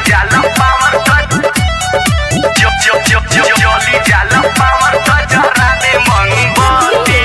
जाला पावर कट जो जो जो जो जोली जाला पावर कट जरा दे मोमबत्ती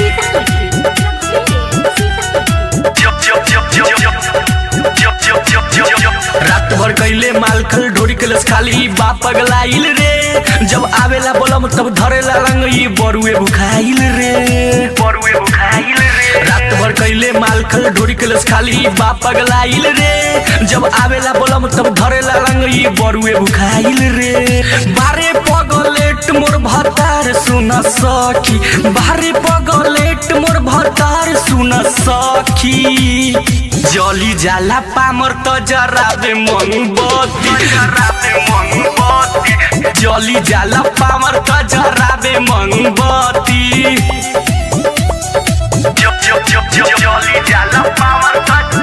जो जो जो जो जो जो जो जो जो जो रात भर कैले मालखल ढोरी कलस खाली बाप पगलाइल रे जब आवेला बोलम तब धरेला रंग ई बरुए बुखाइल रे बरुए बुखाइल रे रात भर कैले मालखल ढोरी कलस खाली बाप पगलाइल रे जब आवेला बोलम तब धरेला रंग ई बरुए बुखाइल रे बारे पगलेट मोर भतार सुन सखी बारे पगलेट मोर भतार सुन सखी जली जाला पामर त जराबे मोमबत्ती जराबे मोमबत्ती जली जाला पामर त जराबे मोमबत्ती जो जो जो जो जोली जाला पावर कट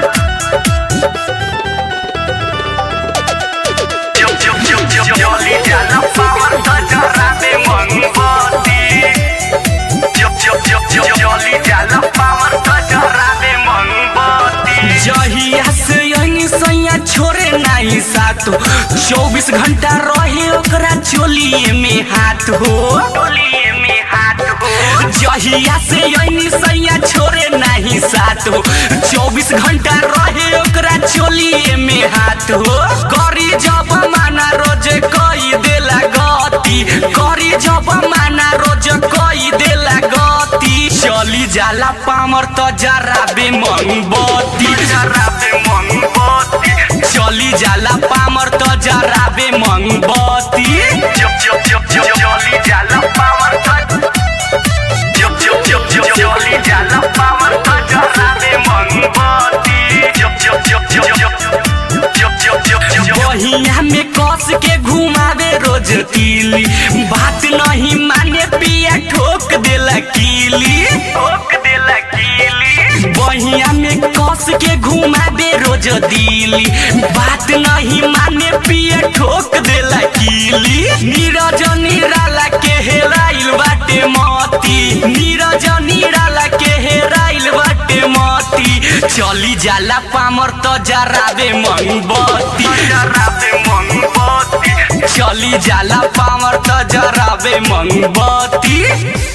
जो जो जो जो जोली जाला पावर कट जरा दे मोमबत्ती जो जो जो जो जोली जाला पावर कट जरा दे मोमबत्ती जहिया से यही सैया छोरे नाही सातो चौबीस घंटा रहे ओकरा चोलिए में हाथ हो टोलिए में हाथ हो जहिया से यही सैया छोरे नाही सातो चौबीस घंटा रहे ओकरा चोलिए में हाथ हो करी जब माना रोज कई देला गति करी जब माना रोज कई देला गति चली जाला पामर त जराबे मोमबत्ती जरा दे मोमबत्ती चली जाला पामर त जराबे मोमबत्ती जो जो जो जो जोली जाला पावर कट जो जो जो जो जोली जाला पावर कट जरा दे मोमबत्ती जो जो जो जो जो जो जो जो जो जो बहिया में कस के घुमावे रोज तीली बात नहीं माने पिया ठोक देला कीली ठोक देला कीली बहिया में कस के घुमावे रोज दिली बात नहीं माने पिया ठोक देला कीली नीरज निराला के हेराइल बाटे मती नीरज निराला के हेराइल बाटे मती चली जाला पामर त जराबे मोमबत्ती जरा दे मोमबत्ती चली जाला पामर त जराबे मोमबत्ती